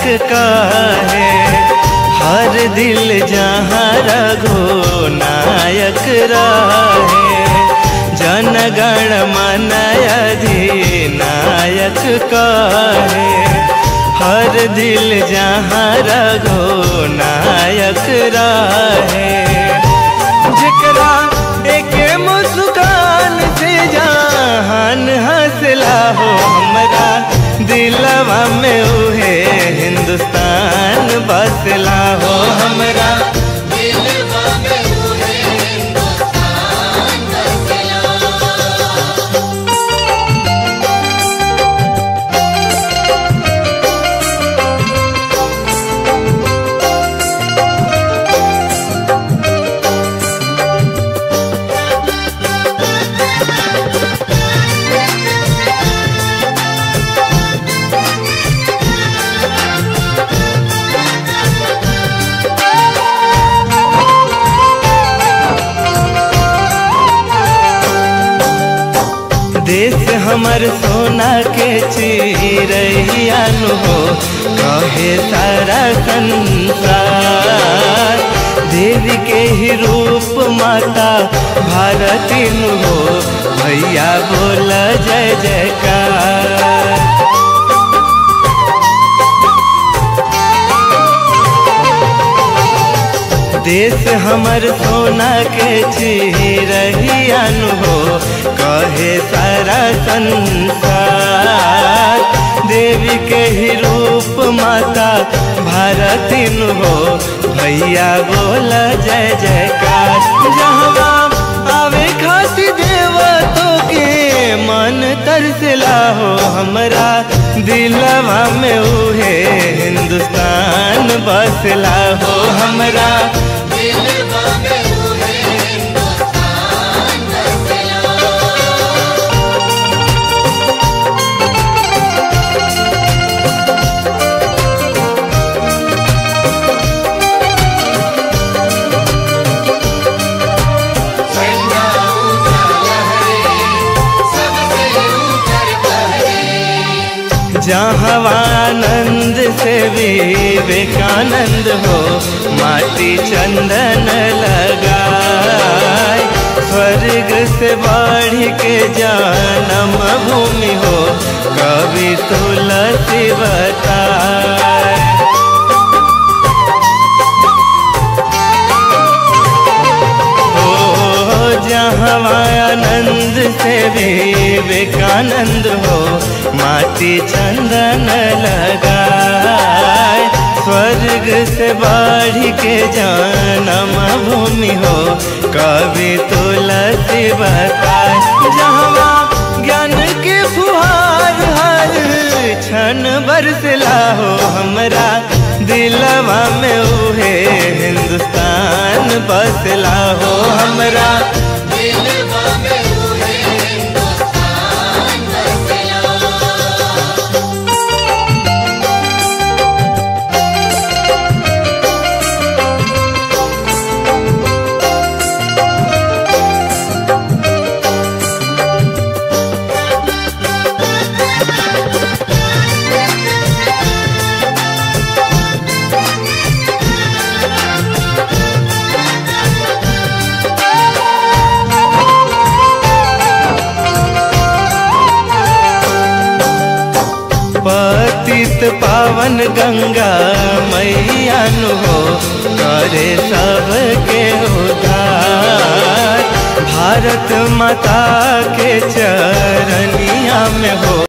कहे हर दिल जहाँ रघो नायक रहे जनगण मन अधिनायक कहे हर दिल जहाँ रघो नायक रहे जकरा एक मुस्कान से जहान हंसला हो हमरा दिलवा में उहे हिंदुस्तान बसला हो हमरा दिलवा में उहे हिंदुस्तान बसला देश हमर सोना के चिरैयानु हो कहे सारा संसार देवी के ही रूप माता भारती नु हो भैया बोल जय जयकार देश हमर सोना के चिरहियान हो कहे सारा संसार देवी के ही रूप माता भारतीन हो भैया बोल जय जयकार जहवा आवे खाती देवतों के मन तरसला हो हमरा दिलवा में उहे हिंदुस्तान बसला हो हमरा दिलवा में उहे हिंदुस्तान बसला संगा ऊंचा लहरे सबसे ऊपर बहरे जहवानंद से विवेकानंद हो माटी चंदन लगाए स्वर्ग से बढ़ के जन्म भूमि हो कवि तुलसी बताए हो जहाँ आनंद से विवेकानंद हो माटी चंदन लगाए स्वर्ग से बढ़ के जन्म भूमि हो कवि तुलसी बताए जहाँ ज्ञान के फुहार हर क्षण बरसला हो हमरा दिलवा में उहे हिंदुस्तान बसला हो हमरा दिलवा में उहे हिंदुस्तान बसला पतित पावन गंगा मैया नु हो करे सबके उद्धार भारत माता के चरनिया में हो